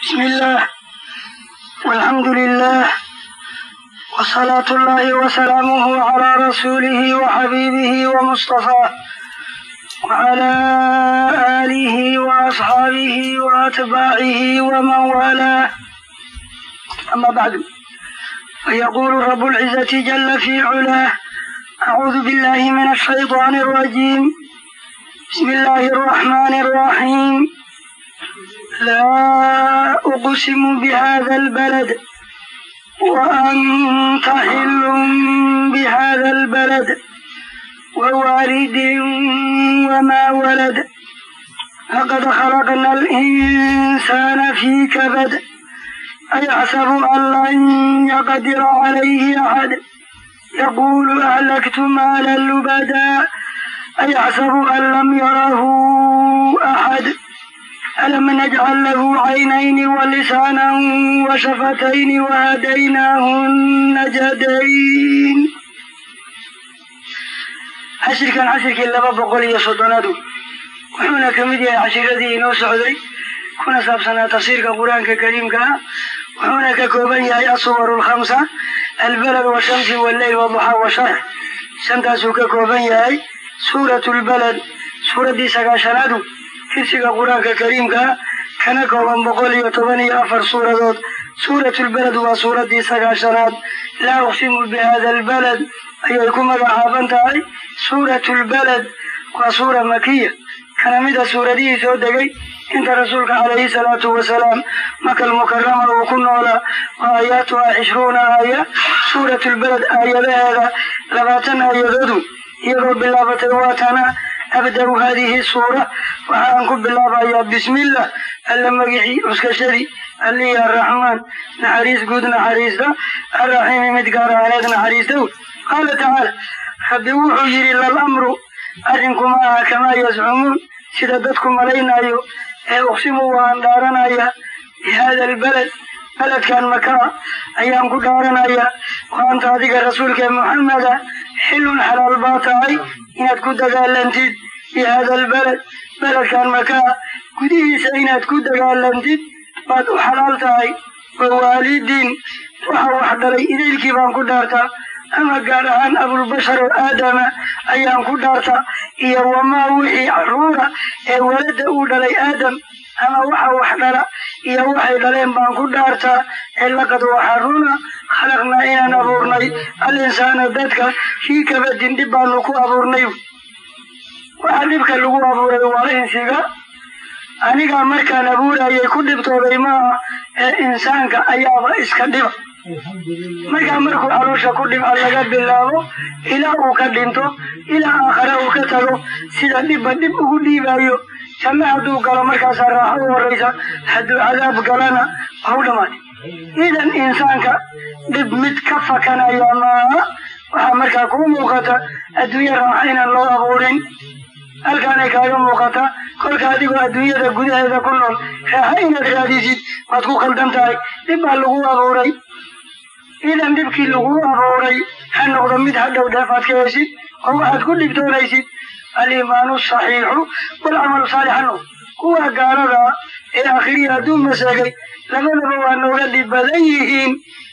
بسم الله والحمد لله وصلاة الله وسلامه على رسوله وحبيبه ومصطفاه وعلى آله وأصحابه وأتباعه ومن والاه أما بعد فيقول رب العزة جل في علاه أعوذ بالله من الشيطان الرجيم بسم الله الرحمن الرحيم لا أقسم بهذا البلد وأنت حل بهذا البلد ووالد وما ولد لقد خلقنا الإنسان في كبد أيحسب أن لن يقدر عليه أحد يقول أهلكت مالا لبدا أيحسب أن لم يره أحد ألم نجعل له عينين ولسانا وشفتين وهديناه النجدين cashirkan cashirkii laba boqol iyo soddonaadu wuxuuna ka mid yahay cashiradii inoo socday kuna saabsanaa tafsiirka qur-aanka kariimka ah wuxuuna ka kooban yahay asuwaru lkhamsa albalad washamsi walleyl waduxaa washarx shantaasuu ka kooban yahay suuratu lbalad suuraddii sagaashanaadu tirsiga qur-aanka kariimka ah kana kooban boqol iyo toban iyo afar suuradood suuratulbalad waa suuraddii sagaashanaad laa uqsimu bihada albalad ayay ku magacaaban tahay suuratulbalad waa suura makiya kana mida suuradihii soo degay inta rasuulka calayhi salaatu wasalaam makal mukarama uu ku noolaa wa aayaatuhaa cishruuna aaya suuratulbalad aayadaheeda labaatan aayadoodu iyagoo bilaabatay waatana abda-u haadihi suura waxaan ku bilaabayaa bismillah alla magicii cuskashadii allihi arraxmaan naxariis guud naxariista arraxiimi mid gaar ahaaneed naxariista wy qaala tacaala rabbi wuxuu yidhi lal amru arrinku ma aha kamaa yazcumuun sida dadku malaynayo ee uqsimu waan dhaaranaya bihaada albalad beledkan makaa ayaan ku dhaaranaya wa anta adiga rasuulkee muxameda xilun xalaal baa tahay inaad ku dagaalantid bihaada albalad beledkan makaa gudihiisa inaad ku dagaalantid baad u xalaal tahay wa waalidiin waxa wax dhalay idaylkii baan ku dhaartaa ama gaar ahaan abulbashar oo aadama ayaan ku dhaartaa iyo wamaa wixii caruura ee walada uu dhalay aadam ama waxa wax dhala iyo waxay dhaleen baan ku dhaartaa ee laqad waxa runa khalaqnaa inaan abuurnay al insaana dadka fii kabadin dhib baanu ku abuurnay waxa dhibka lagu abuuray waa insiga anigaa markaan abuurayay ku dhibtooday maaha ee insaanka ayaaba iska dhiba markaa markuu caloosha ku dhibca laga bilaabo ilaa uu ka dhinto ilaa aakhare uu ka tago sida dhibba dhib ugu dhiibayo janno hadduu galo markaasaa raaxo u horraysa hadduu cadaab galana waa u dhammaatay idan insaanka dhib mid ka fakanaya maaha waxaa markaa kuu muuqata adduunye raaxa inaan loo abuurin halkaanay kaaga muuqata kolka adigoo adduunyada gudaheeda ku nool raaxa inaad raadisid waad ku khaldan tahay dhib baa lagu abuuray idan dhibkii lagu abuuray ha noqdo mid hadhow dheefaad ka heshid oo waxaad ku dhibtoonaysid aliimaanu saxiixu walcamalu saalix ha noqdo kuwa gaalada ee akhriya hadduu maseegay labadaba waa nooga dhib badan yihiin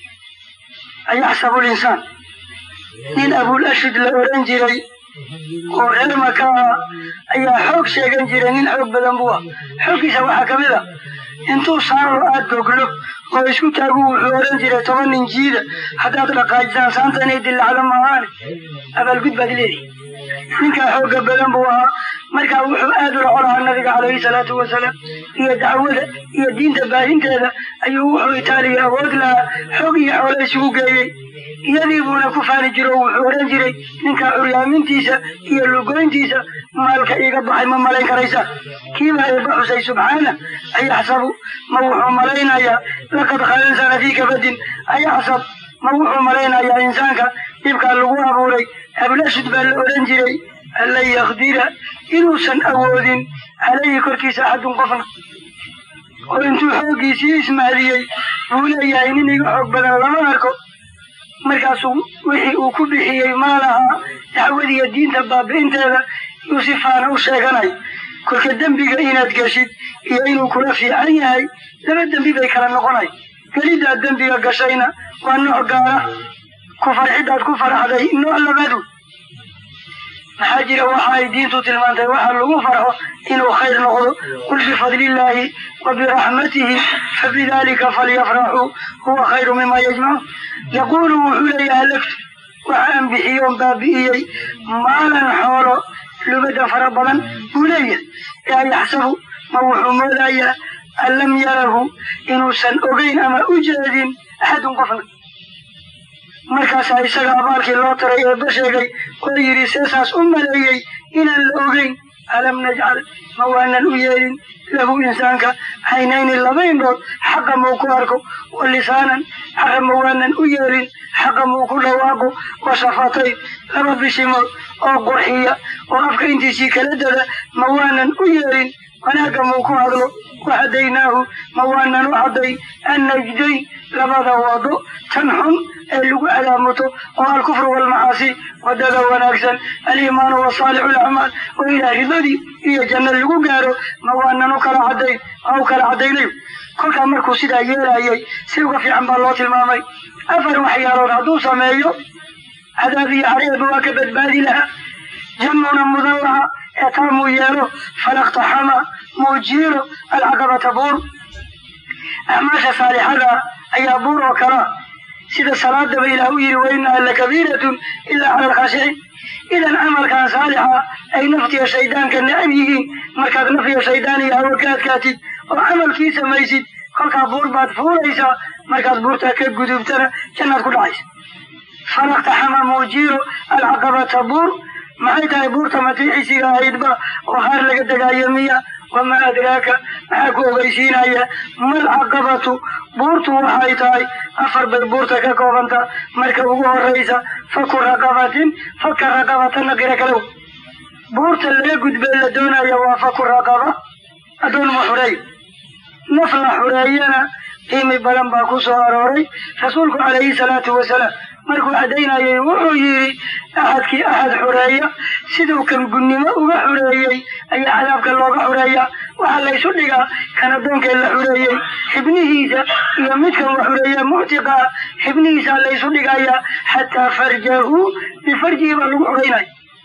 ayaxsabu linsaan nin abul ashid la odhan jiray oo reer maka ah ayaa xoog sheegan jiray nin xoog badan buu ah xooggiisa waxaa ka mid a intuu saaro aad goglo oo isku taagu wuxuu odhan jiray toban nin jiida haddaad dhaqaajisaan saanta inay dillacdo maahaane abaalgud baad leedahay ninkaa xoogga badan buu ahaa markaa wuxuu aad ula colahaa nabiga calayhi salaatu wasalaam iyo dacwada iyo diinta baahinteeda ayuu wuxuu itaaliya awood lahaa xoog iyo xoole isugu geeyey iyadii buuna ku faani jiro wuxuu odhan jiray ninkaa curyaamintiisa iyo lugoyntiisa maalka iiga baxay ma malayn karaysaa kiibaa eebba xusay subxaana ayaxsabu ma wuxuu malaynayaa laqad khala insaana fii kabadin ayaxsab ma wuxuu malaynayaa insaanka dhibkaa lagu abuuray ablashud baa la odhan jiray anlan yakdira inuusan awoodin calayhi korkiisa axadun qofna oo intuu xooggiisii ismaadiyey buu leeyahay nin iga xoog badan lama arko markaasuu wixii uu ku bixiyey maalahaa dacwadiiyo diinta baabi'inteeda yuu si faana u sheeganayo kolka dembiga inaad geshid iyo inuu kula fiican yahay laba dembi bay kala noqonay geliddaad dembiga gashayna waa nooc gaara ku farxidaad ku faraxday nooc labadu maxaa jira waxa ay diintu tilmaantay waxa lagu farxo inuu khayr noqdo qul bifadlillaahi wa biraxmatihi fabidalika falyafraxuu huwa khayru mima yajmacuun yaquulu wuxuu leeyahay lagtu waxaan bixiyoon baabi'iyey maalan xoolo lubada fara badan buu leeyahay yaa yaxsabu ma wuxuu moodayaa an lam yarahu inuusan ogeyn ama u jeedin axadun qofna markaasaa isaga abaalkii loo taray eebba sheegay oo yidhi seesaas u maleeyey inaan la ogeyn alam najcal ma waanan u yeelin lahu insaanka caynayni laba indhood xaqa muu ku arko wa lisaanan xaqa ma waanan u yeelin xaqa muu ku dhawaaqo wa shafatayn laba bishimood oo qurxiya oo afka intiisii kala dada ma waanan u yeelin wanaagga muu ku hadlo wahadaynaahu ma waanan u cadday annajdayn labada wado tan xun ee lagu calaamuto oo alkufru waalmacaasi wadada wanaagsan aliimaanu wasaalixu alacmaal oo ilaah ridadii iyo janno lagu gaaro ma waanan u kala caddayn oo u kala caddaynayo kolkaa markuu sidaa yeelayay si uga fiican baa loo tilmaamay afar waxyaalood hadduu sameeyo cadaab iyo careeba waa ka badbaadi lahaa jannuna mudan laha ee taamuu yeelo falaqtaxama muu jiiro alcaqabata buur acmaasha saalixada ayaa buur oo kalaa sida salaadaba ilaah u yidhi wa inaha lakabiiratun ilaa cala alkhashiciin idan camalkan saalixa ay naftiya shaydaanka necab yihiin markaad naftiya shaydaan iyo hawo ka adkaatid oo camalkii samaysid kolkaa buur baad fuulaysaa markaad buurtaa ka gudubtana jannaad ku dhacaysa falaqtaxama muujiiro alcaqabata buur maxay tahay buurta matiixisiga ahaydba oo haar laga degaayo miya wamaa adraaka maxaa ku ogeysiinaya mal caqabatu buurtu waxay tahay afar bay buurta ka koobanta marka ugu horaysa faku raqabatin faka raqabatana qira kalow buurta laga gudbee la doonaya waa faku raqaba addoonma xureey naf la xureeyana qiimi badan baa ku soo arooray rasuulku calayhi salaatu wasalaam markuu caddaynayay wuxuu yidhi axadkii axad xureeya siduu kan gunnimo uga xureeyey ayaa cadaabka looga xureeyaa waxaa laysu dhigaa kan addoonkee la xureeyey xibnihiisa iyo midkan wa xureeya muctiqaa xibnihiisaa laysu dhigayaa xataa farjahu bifarjihi baa lagu xureynaya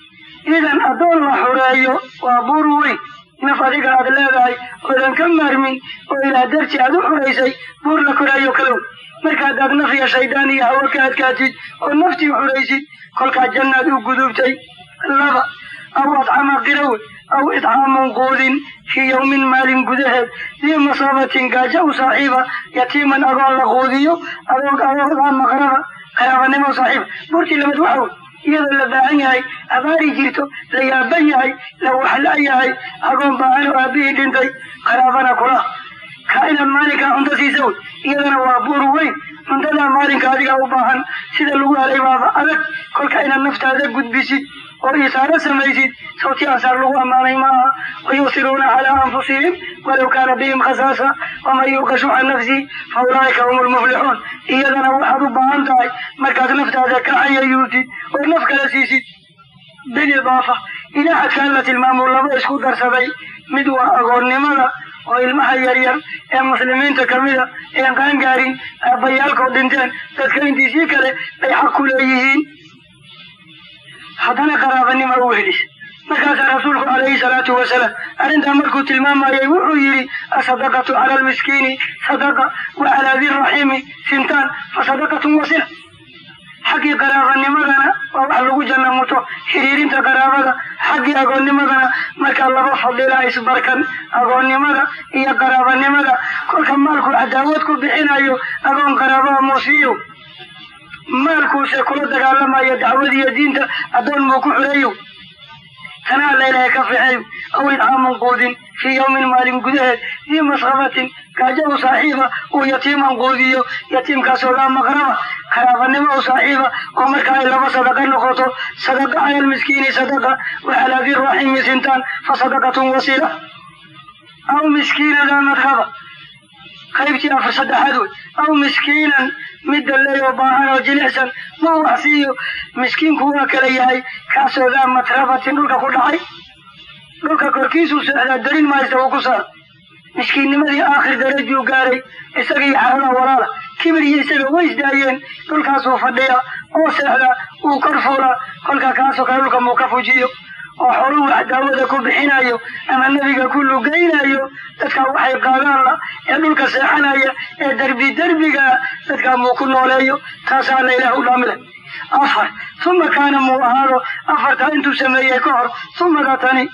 idan addoon la xureeyo waa buur weyn naf adiga aad leedahay oodan ka maarmin oo ilaah darti aad u xuraysay buur la koraayo kalow marka haddaad naf iyo shaydaan iyo hawo ka adkaatid oo naftii xuraysid kolkaa jannaad u gudubtay laba aw adcama qirawe aw idcaamun quudin fii yowmin maalin gudaheed dii masaabatin gaajo u saaxiiba yatiiman agoon la quudiyo adoog adoogaa maqraba qaraabanimo saaxiiba buurtii labaad waxa wey iyadoo la baahan yahay abaari jirto la yaaban yahay la waxla yahay agoon baahan oo aabihii dhintay qaraabana kula kaa inaad maalinkaa cunto siisa wey iyadana waa buur weyn cuntadaa maalinka adiga u baahan sida lagu helay baaba adag kolka inaad naftaada gudbisid oo isaaro samaysid sawti ansaar lagu ammaanay maaha wayusiruuna calaa anfusihim walow kaana bihim khasaasa waman yuuqa shuxa nafsi fa ulaa'ika hum lmuflixuun iyadana waxaad u baahan tahay markaad naftaada ka cayayuutid oo naf kala siisid bilidaafa ilaa xadkaan la tilmaamo laba isku darsaday mid waa agoonnimada oo ilmaha yaryar ee muslimiinta kamida een qaangaarin aabbayaalkoo dhinteen dadka intiisii kale bay xaq ku leeyihiin haddana qaraabanima u helis markaasaa rasuulku calayhi salaatu wasalaam arrintaa markuu tilmaamayay wuxuu yidhi asadaqatu cala almiskiini sadaqa wa calaa diraxiimi sintaan fa sadaqatun wasila xaggii qaraabanimadana waa wax lagu jannamuto xiriirinta qaraabada xaggii agoonnimadana markaa laba fadilaa isbarkan agoonnimada iyo qaraabanimada kolka maalku cadaawad ku bixinayo agoon qaraabaha muusiiyo maalkuuse kula dagaalamayo dacwadiiyo diinta addoon muu ku xureeyo tanaa laylahay ka fixeeyo aw idcaamun quudin fii yawmin maalin gudaheed dii masqabatin gaajo u saaxiiba uu yatiiman quudiyo yatiimkaasoo laa maqraba qaraabanimo u saaxiiba oo marka ay laba sadaqa noqoto sadaqa cala almiskiini sadaqa wa calaa di raximi sintaan fa sadaqatun wasiila aw miskiinadaa madhaba qaybtii afar saddexaad wey aw miskiinan midda leeyoo baahan oo jilicsan ma wax siiyo miskiinku waa kala yahay kaasoo daa matrabatin dhulka ku dhacay dhulka korkiisuu socdaa darin maysta uu ku saar miskiinnimadii aakhir darajuu gaaray isagii xarada walaala kibir iyo isaga way isdaayeen dhulkaasuu fadhiya oo seexda uu kor fuula kolka kaasoo kale dhulka muu ka fujiyo oo xoruhu wax daawada ku bixinayo ama nebiga ku lugaynayo dadkaa waxay qaadaan la ee dhulka seexanaya ee derbi derbiga dadkaa muu ku nooleeyo taasaa la ilaah u dhaamile afar uma kaana muu ahaado afartaa intuu sameeyey ka hor umada tani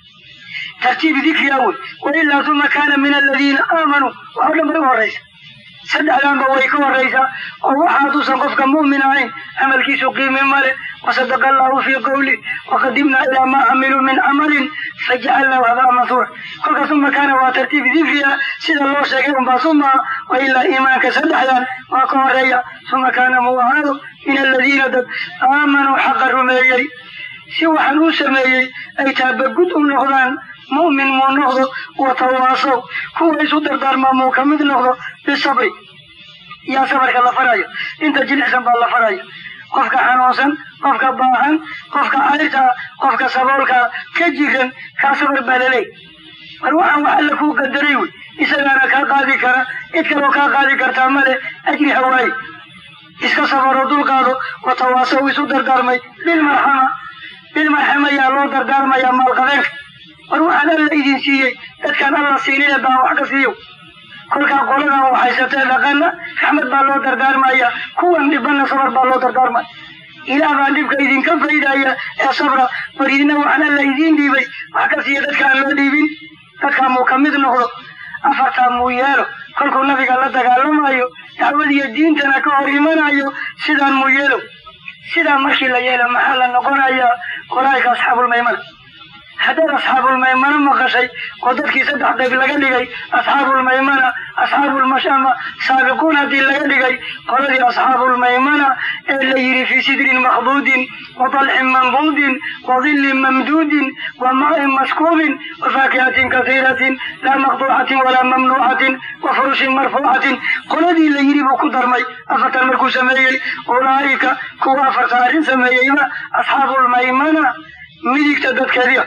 tartiib dikri awey wailaa uma kaana min aladiina aamanuu wax o dhan bay u horaysa saddexdaanba way ka horaysaa oo waxa haduusan qofka mu'min ahayn camalkiisu qiimi male wasadaqa allahu fii qawlih waqadimnaa ilaa maa camiluu min camalin fajacalnaahu habaa mansuura kolkaas uma kaana waa tartiib dikri ah sida loo sheegay unbaa suma wailaa iimaanka saddexdan waa ka horeeya uma kaana muu ahaado min aladiina dad aamanuu xaqa rumeeyey si waxaan uu sameeyey ay taabagud u noqdaan mu'min muu noqdo watawaasow kuwa isu dardaarmaa muu ka mid noqdo bisabri yaa sabarka la farayo inta jilicsan baa la farayo qofka xanuunsan qofka baahan qofka cayrtaa qofka saboolkaa ka jiran kaa sabar baa laleey mar waxaan wax alla kuu qadaray wey isagaana kaa qaadi kara cid kaloo kaa qaadi kartaa male ajri hawaaye iska sabaro dulqaado watawaasow isu dardaarmay bilmarxama bilmarxama yaa loo dardaarmayaa maalqabeenka war waxaan alla idin siiyey dadkaan alla siinine baa wax ka siiyo kolkaa qoladan waxaysatee dhaqana raxmad baa loo dardaarmaya kuwan dhibanna sabar baa loo dardaarmaya ilaah baan dhibka idinka faydaya ee sabra war idina waxaan alla idiin dhiibay wax ka siiya dadka aan loo dhiibin dadkaa muu ka mid noqdo afartaa muu yeelo kolkuu nabiga la dagaalamayo dacwadiyo diintana ka hor imanayo sidaan muu yeelo sidaa markii la yeelo maxaa la noqonayaa qolaayka asxaabulmaymana haddaad asxaabulmaymana maqashay oo dadkii saddex qayb laga dhigay asxaabulmaymana asxaabulmashama saabiquun haddii laga dhigay qoladii asxaabulmaymana ee la yidhi fii sidrin makhduudin wa dalxin mambuudin wa dillin mamduudin wa ma'in maskuubin wa faakihatin kasiiratin laa maqduucatin walaa mamnuucatin wa furushin marfuucatin qoladii la yidhi buu ku darmay afartan markuu sameeyey ulaa'ika kuwa afartan arrin sameeyeyba asxaabulmaymana midigta dadkeediya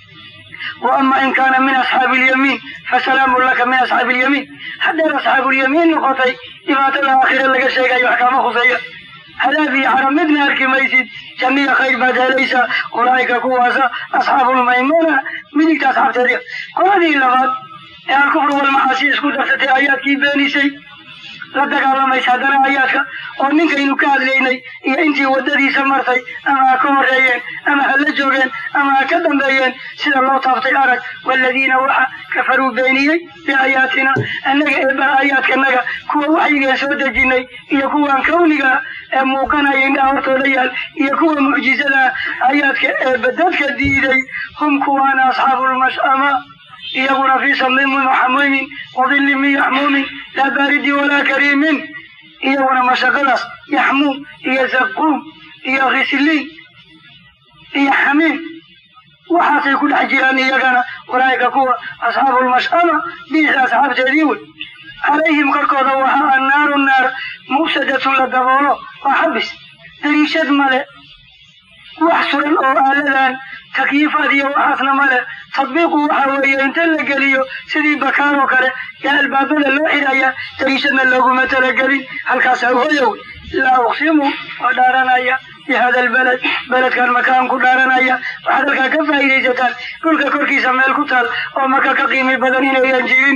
وأما إن كان من أصحاب اليمين فسلام لك من أصحاب اليمين حتى أصحاب اليمين نقطي إبات الآخرة لك الشيء يحكام خصية هذا في عرمدنا الكميسيد جميع خير بعد ليس أولئك كواسا أصحاب الميمونة من أصحاب تاريخ كل هذه اللغات الكفر والمعاصي اسكو دفتي آيات كي بيني شيء la dagaalamaysa haddana aayaadka oo ninkaynu ka hadlaynay iyo intii waddadiisa martay ama ha ka horreeyeen ama ha la joogeen ama ha ka dambeeyeen sida loo taaftay arag waaladiina waxa kafaruu beeniyey biaayaatina annaga eebbaha aayaadkanaga kuwa waxyigeen soo dejinay iyo kuwan kawniga ee muuqanaya indhaha hortooda yaal iyo kuwa mucjizada aayaadka eebba dadka diiday hum kuwaana asxaabulmash'ama iyaguna fii samiimin waxamuumin wadilli min yaxmuumin laa baaridin walaa kariimin iyaguna mashaqadaas yaxmuum iyo zaquum iyo khisliin iyo xamiim waxaasay ku dhex jiraan iyagana walaa'ika kuwa asxaabulmash'ama biisa asxaabteedii wey calayhim korkooda waxaa annaaru naar mufsadatun la daboolo waa xabis dariishad male wax suran oo aaladan takyiifaad iyo waxaasna male tadbiiqu waxa weeye inta la geliyo sidii bakaaroo kale yaa albaabada loo xidhaya dariishadna looguma talagelin halkaasaa hoyow laa uqsimu waa dhaaranaya bi hada albaled beledkan makaan ku dhaaranaya waxaad halkaa ka faa'iidaysataan dhulka korkiisa meel ku taal oo maka ka qiimi badan inayan jirin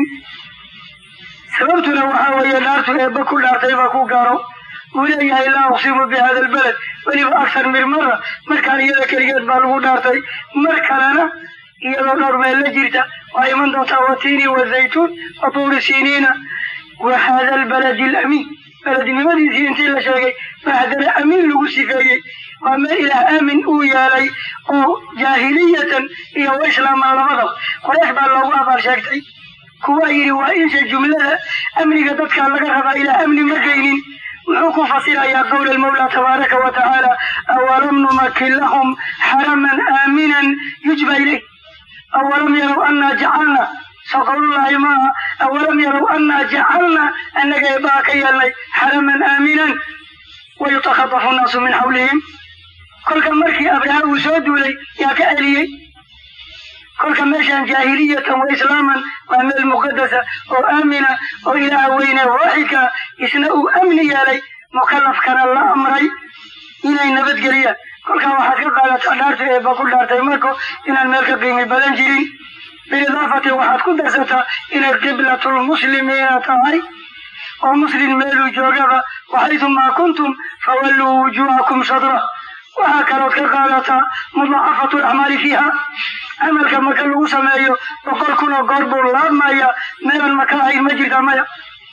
sababtuna waxaa weeye dhaartu eebba ku dhaartay baa ku gaaro uu leeyahay laa uqsimu bi hada albaled weliba aksar mir mara markaan iyada keligeed baa lagu dhaartay mar kalena iyadoo dhowr meel la jirta waa iman doontaa watini wazaytuun wa tuuri siniina wa hada albaladi alamiin belednimadiisii intii la sheegay baa haddana amiin lagu sifeeyey waa meel ilaah aamin uu yeelay oo jaahiliyatan iyo wa islaaman labadaba qoreex baa loogu abaal sheegtay kuwaa yidhi waa insha jumlada amniga dadkaa laga rabaa ilaa amni ma geynin wuxuu ku fasirayaa qowla almawla tabaaraka wa tacaala awalam numakin lahum xaraman aaminan yujba ilayh awalam yarow annaa jacalna soo qowlullaahi maaha awalam yarow annaa jacalna annaga eebbaha ka yeelnay xaraman aaminan wayutakhadafu nnaasu min xawlihim kolka markii abraha uu soo duulay yaa ka celiyey kolka meeshaan jaahiliyatan wa islaaman waa meel muqadasa oo aamina oo ilaaha weyne waaxidka isna uu amni yeelay mukallafkana la amray inay nabadgeliyaan kolkaa waxaad ka qaadataa dhaarta eeba ku dhaartay marko inaan meel ka qiimi badan jirin bilidaafati waxaad ku darsataa inay qiblatulmuslimiina tahay oo muslim meeluu joogaba waxaytumaa kuntum fawalluu wujuuhakum shadra waxaa kalood ka qaadataa mudaacafatu lacmaali fiiha camalka maka lagu sameeyo boqol kun oo goor buu laabmaya meelan maka ahayn ma jirta maya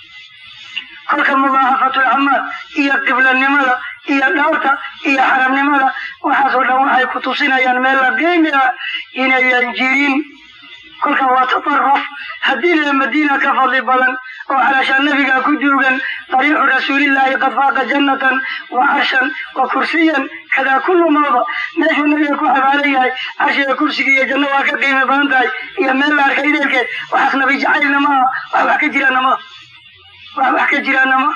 kolka mudaacafatu lacmaal iyo qiblanimada iyo dhaarta iyo xaramnimada waxaasoo dhan waxay ku tusinayaan meel la qiimi ah inayan jirin kolka waa tataruf haddii lee madiina ka fadli badan oo calaashaan nabiga ku duugan dariixu rasuulillaahi qad faaqa jannatan wa carshan wa kursiyan kadaa kullu mawda meeshuu nabiga ku xabaalan yahay carshiga kursiga iyo janno waa ka qiimi badan tahay iyo meel la arka ideelkeed waxaas nabi jacaylna maaha wax wax ka jiraana maaha wax wax ka jiraana maaha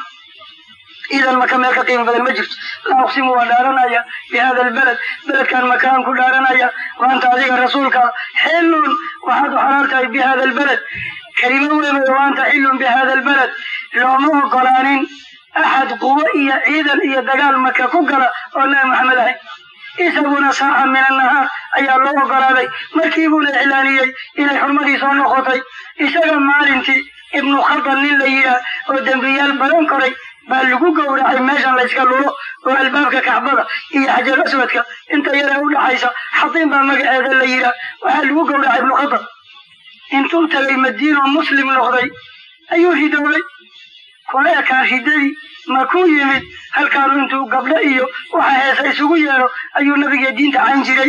idan maka meel ka qiimi badan ma jirto laa uqsimu waa dhaaranaya bi hada albaled beledkan makaan ku dhaaranaya wa anta adiga rasuulka xillun waxaad u xalaal tahay bi hada albaled kelimo weyn wa anta xillun bi hada albaled looma ogolaanin axad quwo iyo ciidan iyo dagaal maka ku gala oo nabi maxamed ahay isaguna saaca min annahaar ayaa loo ogolaaday markiibuuna iclaaniyey inay xurmadii soo noqotay isaga maalintii ibnu khadal nin la yidhaah oo dembiyaal badan koray baa lagu gowracay meeshan layska lulo oo albaabka kacbada iyo xajar aswadka inta yaree u dhaxaysa xatiin baa magaceeda la yidhaah waxaa lagu gowracay ibnu khadal intuu tagay madiino muslim noqday ayuu ridoobay kuna ekaan ridadii ma ku yimid halkaanu intuu gabdho iyo waxa heesa isugu yeedho ayuu nabiga diinta cayn jiray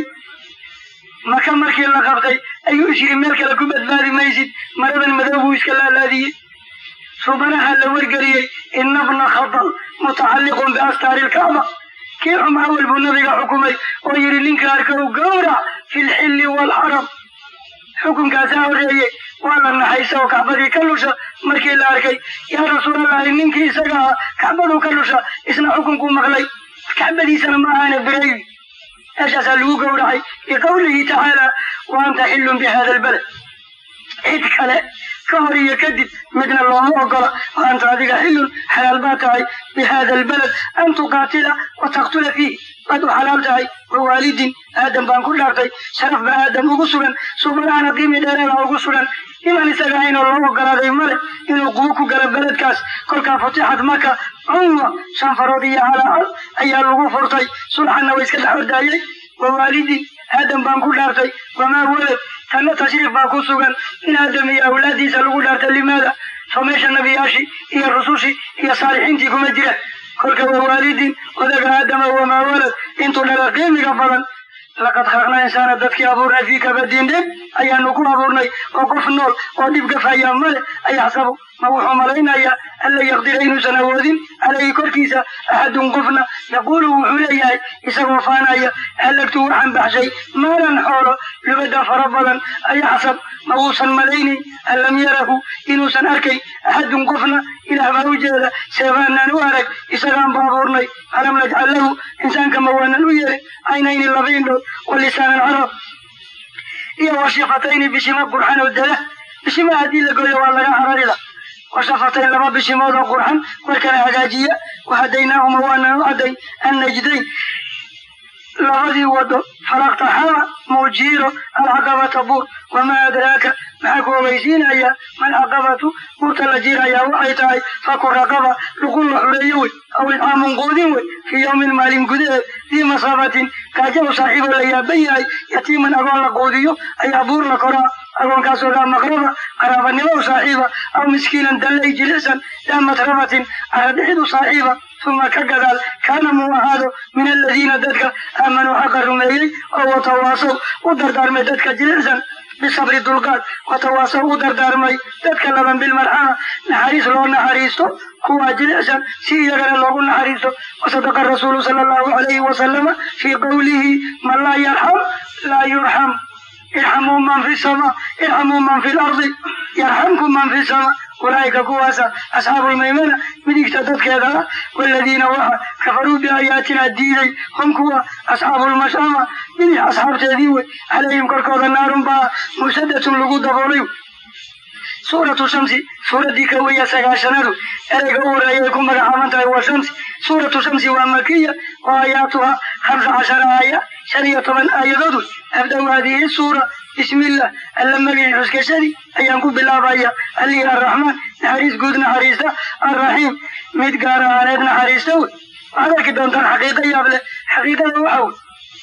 maka markii la qabtay ayuu is yidhi meel kale ku badbaadi maysid maradan madow buu iska laalaadiyey subanaha la wargeliyey ina bna khadal mutacalliqun biastaari lkacba kii xum awal buu nabiga xukumay oo yidhi ninka arkow gawrac fi lxilli waalxaram xukunkaasaa horreeyey waa la naxaysa oo kacbadii ka lusha markii la arkay yaa rasuulallahi ninkii isaga ah kacbaduu ka lusha isna xukunkuu maqlay kacbadiisana ma ahaane bireeyi meeshaasaa lagu gowracay biqawlihi tacaala wa anta xillun bi hada albaled cid kale ka hor iyo kadib midna looma ogola wa anta adiga xillun xalaal baa tahay bi hada albaled an tuqaatila wa taqtula fiih waad u xalaal tahay wa waalidin aadam baan ku dhaartay sharaf ba aadam ugu sugan subanahana qiimi dheereeda ugu sugan iman isaga aynoo loo ogolaaday male inuu qubo ku gala beledkaas kolkaa futixad maka cunwa shanfarood iyo calaacal ayaa lagu furtay sulxanna wa iska dhex ordaayey wa waalidin aadam baan ku dhaartay wamaa walad tanna tashriif baa ku sugan in aadam iyo awlaadiisa lagu dhaartay limaada soo meesha nabiyaashii iyo rusushii iyo saalixiintii kuma jira kolka wa waalidin odaga aadama wamaa walad intuu dhala qiimiga badan laqad khalaqnaa insaana dadkii abuurnay fii kabadin dhib ayaanu ku abuurnay oo qof nool oo dhib gafaya male ayaxsabu ma wuxuu malaynayaa an la yaqdira inuusan awoodin calayhi korkiisa axadun qofna yaquulu wuxuu leeyahay isagoo faanaya halagtu waxaan baxshay maalan xoolo lubadan fara badan ayaxsab ma uusan malaynin an lam yarahu inuusan arkay axadun qofna ilaah baa u jeeda seebaanaan u arag isagaan ba abuurnay alam najcal lahu insaanka ma waanan u yeelin caynayni laba indhood wa lisaanan carab iyo washifatayni bishima qurxan oo dada bishima haddii la gooyo waa laga cararila washafatayn laba bishimood oo qurxan warkana hagaajiya wahadaynaahuma waanan u cadday annajdayn labadii wado falaqtaxama muujiiro alcaqabata buur wamaa adraaka maxaa ku ogeysiinaya malcaqabatu buurta la jiirayaa waxay tahay faku raqaba luqun la xureeyo wey aw idcaamun quudin wey fii yawmin maalin gudaheed dii masabatin gaajabu saaxiiboo la yaaban yahay yatiiman agoon la quudiyo ayaa buur la koraa agoonkaasoo daa maqraba qaraabanimo u saaxiiba aw miskiinan dallay jilicsan daa matrabatin caradhixid u saaxiiba uma ka gadaal kaana muu ahaado min aladiina dadka aamanuu xaqa rumeeyey oo watawaasow u dardaarmay dadka jilicsan bisabri dulqaad watawaasow u dardaarmay dadka laban bilmarxama naxariis loo naxariisto kuwaa jilicsan si iyagana loogu naxariisto wasadaqa rasuulu sala allahu alayhi wasalama fii qowlihi man laa yarxam laa yurxam irxamuu man fi samaa irxamuu man fi lardi yarxamkum man fi samaa ulaa'ika kuwaasa asxaabulmaymana midigta dadkeeda ah waladiina waxa kafaruu biaayaatina diiday hum kuwa asxaabulmashama bidix asxaabteedii wey calayhim korkooda naarun baa musadatun lagu daboolay suuratu shamsi suuraddii ka weya sagaashanadu ereyga u horeeyay ku magacaaban tahay waa shamsi suuratu shamsi waa makiya oo aayaatuha hamsa cashara aaya shan iyo toban aayadood wey abda-u haadihi suura bismillah alla magicii xuskashadii ayaan ku bilaabaya allihii arraxmaan naxariis guud naxariista arraxiim mid gaar ahaaneed naxariista wey waxaad arki doontaan xaqiiqa yaab leh xaqiiqada waxa wey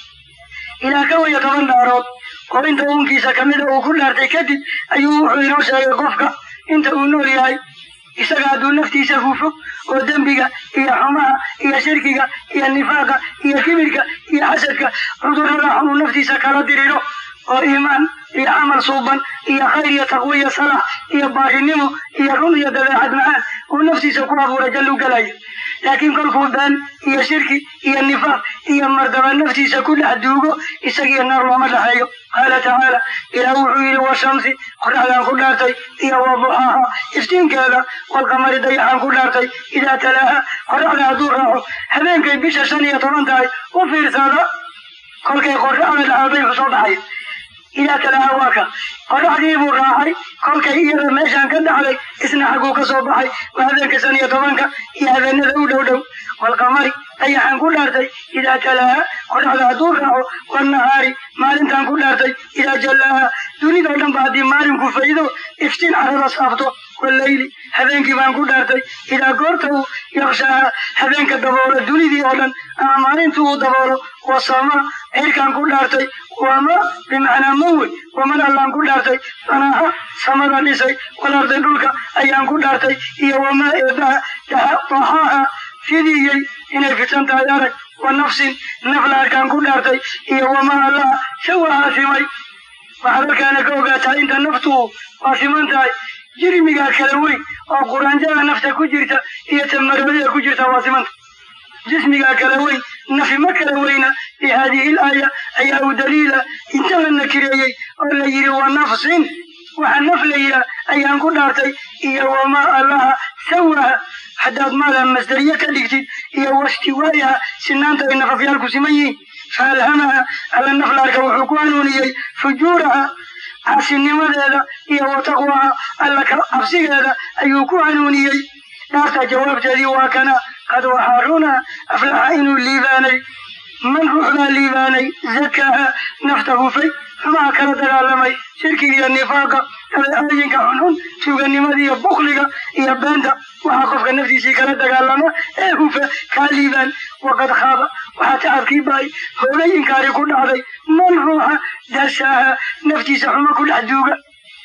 ilaa ka waya toban dhaarood oo inta uunkiisa kamida uu ku dhaartay kadib ayuu wuxuu inoo sheegay qofka inta uu nool yahay isaga hadduu naftiisa hufo oo dembiga iyo xumaha iyo shirkiga iyo nifaaqa iyo kibirka iyo xasadka cudurrada xunuu naftiisa kala diriro oo iimaan iyo camal suuban iyo khayr iyo taqwo iyo salaax iyo baarinimo iyo run iyo dabeecad macaan uu naftiisa ku abuuray jallu galaya laakiin kolkuu been iyo shirki iyo nifaaq iyo mardaba naftiisa ku dhex duugo isagiyo naar looma dhexeeyo qaala tacaala ilaah wuxuu yidhi washamsi qoraxdaan ku dhaartay iyo waduxaaha iftiinkeeda walqamari dayaxaan ku dhaartay idaa talaaha qoraxda hadduu raaco habeenkay bisha shan iyo toban tahay u fiirsada kolkay qoraxda dhacday wuxuu soo baxaya idaa talaaha waa ka qoraxdii buu raacay kolkay iyada meeshaan ka dhacday isna xagguu ka soo baxay waa habeenka shan iyo tobanka iyo habeenada u dhow dhow walqamari dayaxaan ku dhaartay idaa talaaha qoraxda hadduu raaco wannahaari maalintaan ku dhaartay idaa jallaaha dunidao dhan ba haddii maalinku faydo iftiin carada saabto wallayli habeenkii baan ku dhaartay idaa goorta uu yaqshaaha habeenka daboolo dunidii oo dhan ama maalintu uu daboolo wasama cirkaan ku dhaartay wama bimacnaa mawey waman allaan ku dhaartay sanaaha samada dhisay walarday dhulka ayaan ku dhaartay iyo wamaa eebaha daha daxaaha fidiyey inay fidsan tahay arag wa nafsin nafla arkaan ku dhaartay iyo wamaa allaha shawaa simay waxaad halkaana ka ogaataa inta naftu waa siman tahay jirmigaa kala weyn oo quraanjada nafta ku jirta iyo tamaroodida ku jirta waa simanta jismigaa kala weyn nafi ma kala weyna bi haadihi laaya ayaa u daliila inta la nakireeyey oo la yidhi wa nafsin waxa naf la yidhaah ayaan ku dhaartay iyo wamaa allaha sawaha haddaad maada masdariye ka dhigtid iyo wastiwaayaha sinaanta ay nafafyaalku siman yihiin fa alhamaha alla naflaarka wuxuu ku hanuuniyey fujuuraha caasinimadeeda iyo wa taqwaha alla cabsigeeda ayuu ku hanuuniyey dhaarta jawaabteedii waa kana qad waxaa runa aflaxa inuu liibaanay man ruux baa liibaanay zakaaha nafta hufay xumaha kala dagaalamay shirkiga iyo nifaaqa dabeecooyinka xunxun tuuganimada iyo bukliga iyo beenta waxaa qofka naftiisii kala dagaalama ee hufa kaa liibaan waqad khaaba waxaa tacabkii baay hoogay inkaari ku dhacday man ruuxa dasaaha naftiisa xumo ku dhex duuga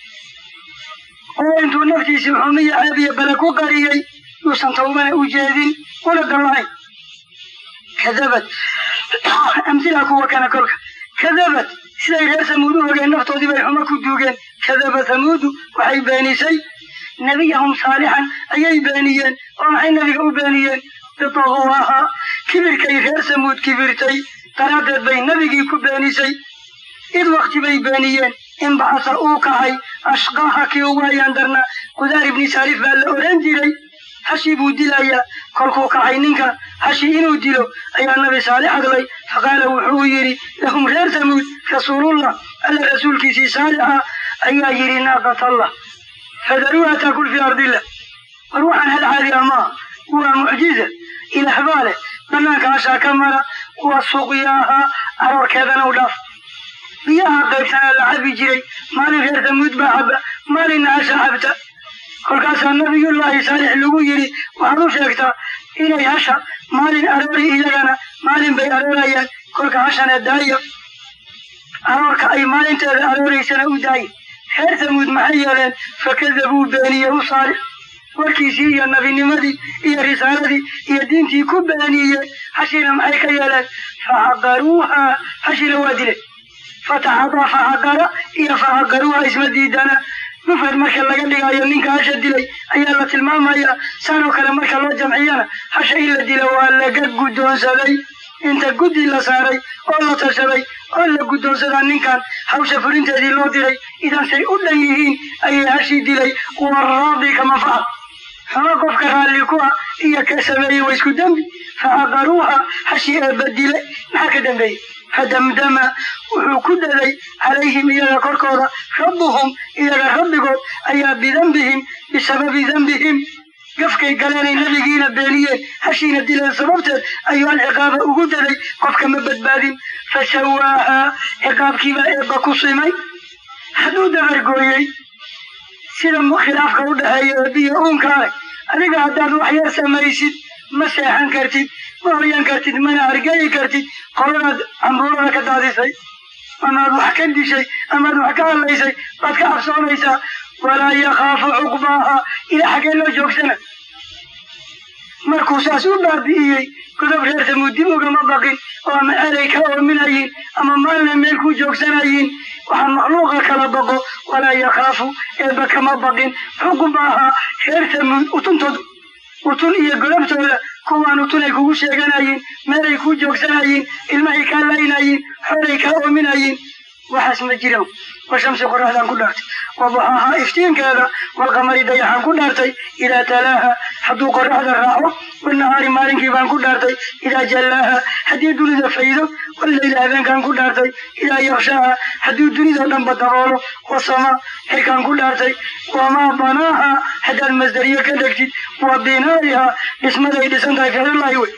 oo intuu naftiisii xumiyo ceeb iyo bale ku qariyey yuusan tawbana u jeedin una dallahayn kadabad amsilaa kuwa kana kolka kadabad siday reer samuud u ogeen naftoodii bay xumo ku duugeen kadaba samuudu waxay beenisay nebiyahum saalixan ayay beeniyeen oo maxay nebiga u beeniyeen bitaguwaaha kibirkay reer samuud kibirtay daraaddeed bay nebigii ku beenisay id wakti bay beeniyeen inbacasa uu kacay ashqaaha kii ugu hayaan darnaa qudaar ibni saalif baa la oran jiray hashi buu dilayaa kolkuu kacay ninka hashi inuu dilo ayaa nabi saalix hadlay faqaala wuxuu yidhi lahum reer samuud rasuulullah alla rasuulkiisii saalixa ayaa yidhi naaqatallah fadaruuha taakul fii ardillah war waxaan hal caadi ah maaha waa mucjiza ilaah baa leh banaanka hashaa ka mara waa suqyaaha aroorkeedana u dhaaf biyaha qaybsanaa la cabi jiray maalin reer samuud baa caba maalinna hasha cabta kolkaasaa nabiyullaahi saalix lagu yidhi waxaad u sheegtaa inay hasha maalin aroori iyagana maalin bay aroorayaan kolka hashana daaya aroorka ay maalinteeda arooraysana u daayin reer samuud maxay yeeleen fakadabuu beeniye u saalix warkiisii iyo nabinimadii iyo risaaladii iyo diintii ku beeniyeen hashina maxay ka yeeleen facaqaruuha hashina waa dileen fataxada facaqara iyo facaqaruuha isma diidana mufrad marka laga dhigayo ninka hasha dilay ayaa la tilmaamaya saanoo kale marka loo jamciyana hasha in la dilo waa laga guddoonsaday inta guddi la saaray oo la tashaday oo la guddoonsadaa ninkan hawsha fulinteedii loo diray idan say u dhan yihiin ayay hashii dilay waraadi kama facal hama qofka raalli ku ah iyo ka sameeyey waa isku dembi fa aqaruuha hashii eebba dilay maxaa ka dambeeyey fadamdama wuxuu ku daday calayhim iyaga korkooda rabbuhum iyaga rabbigood ayaa bidambihim bisababi dambihim gafkay galeenay nebigiina beeniyeen hashiina dileen sababteed ayuu alciqaaba ugu daday qofka ma badbaadin fa sawaahaa ciqaabkiibaa eebba ku simay hadduu dabargooyey sida khilaafka u dhexeeya eebbiyo uunkaale adiga haddaad wax yar samaysid ma seexan kartid ma hoyan kartid mana argayi kartid qoladaad cambuurada ka daadisay amaad wax ka dishay amaad wax ka hadlaysay baad ka cabsoonaysaa walaa yakhaafu cuqbaaha ilaa xaggee loo joogsana markuu saas u baabi'iyey godob reer tamuud dib ugama baqin oo ama erey ka oominayin ama maalna meel ku joogsanayin waxaa makhluuqa kala baqo walaa yakhaafu eeba kama baqin cuqbaaha reer tamuud utuntoodu utun iyo godobtooda kuwaan utun ay kugu sheeganayin meelay kuu joogsanayin ilmahay kaa laynayin xoray kaa oominayin waxaas ma jiran washamsi qoraxdaan ku dhaartay waduxaaha iftiinkeeda walqamari dayaxaan ku dhaartay idaa talaaha hadduu qoraxda raaco wanahaari maalinkii baan ku dhaartay idaa jallaaha haddii dunida faydo wallayla habeenkaan ku dhaartay idaa yakshaaha hadduu dunidao dhanba daboolo wasama xirkaan ku dhaartay wamaa banaaha haddaad masdariye ka dhegtid wa binaa'iha dhismaday dhisan tahay ficlullaahi wey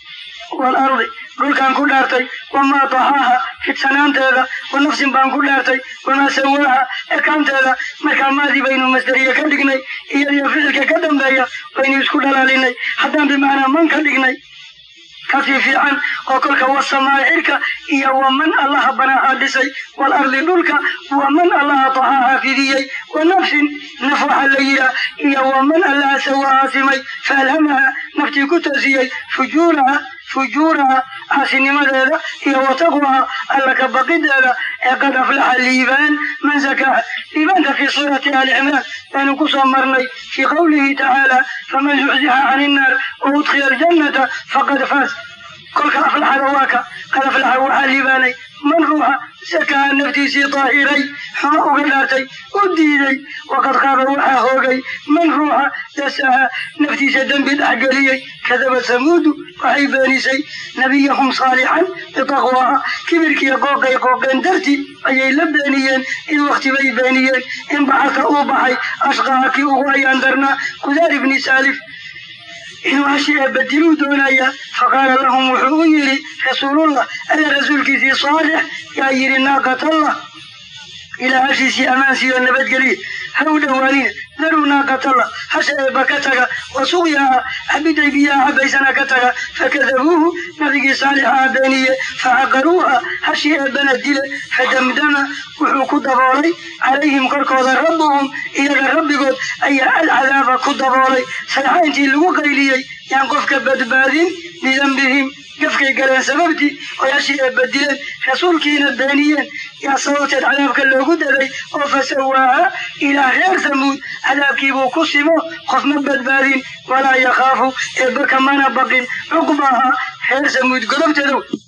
waalardi dhulkaan ku dhaartay wamaa taxaaha fidsanaanteeda wa nafsin baan ku dhaartay wamaa sawaaha ekaanteeda markaa maadii baynu masdariye ka dhignay iyadiyo ficilka ka dambeeya baynu isku dhalaalinay haddaan bimacnaa man ka dhignay kasii fiican oo kolka wasamaa cirka iyo waman allaha banaaha dhisay waalardi dhulka waman allaha taxaaha fidiyey wa nafsin naf waxaa la yihaa iyo waman allaha sawaaha simay faalhamaha naftii ku toosiyey fujuuraha fujuuraha caasinimadeeda iyo wataqwaha alla ka baqideeda ee qad aflaxa liibaan man zakaaha liibaanta fii suurati ali cimraan baynu ku soo marnay fii qawlihi tacaala faman zuxzixa cani innaar wa udkhila aljannata faqad faas kolka aflaxada waa ka qad aflaxa waxaa liibaanay man ruuxa sakaha naftiisii daahiray xuma uga dhaartay u diiday waqad qaaba waxaa hoogay man ruuxa dasaha naftiisa dembi dhexgeliyey kadaba samuudu waxay beenisay nebiyahum saalixan bitaqwaaha kibirkiiyo qooqay qooqeen dartii ayay la beeniyeen in wakti bay beeniyeen in baxarka uu baxay ashqaha kii ugu ayaan darnaa kudaar ibni saalif inuu hashi eebadiluu doonaya faqaala lahum wuxuu u yidhi rasuulullah alla rasuulkiisii saalix yaa yidhi naaqatallah ilaa hashiisii ammaansiiyo nabadgeliya ha u dhowaanina daruu naaqatallah hasha eebba ka taga wa suqyaha cabiday biyaha cabaysana ka taga fakadabuuhu nabigii saalixaha beeniye facaqaruuha hashii eebbana dile fadamdama wuxuu ku daboolay calayhim korkooda rabbuhum iyaga rabbigood ayaa alcadaaba ku daboolay sayxa intii lagu qayliyey yaan qofka badbaadin bidambihim gafkay galeen sababtii oy hashii eebba dileen rasuulkiina beeniyeen yaa sababteed cadaabka loogu daday oo fasawaaha ilaa reer samuud cadaabkiibuu ku simo qof ma badbaadin walaa yakhaafu eebba kamana baqin cuqbaha reer samuud godobteedow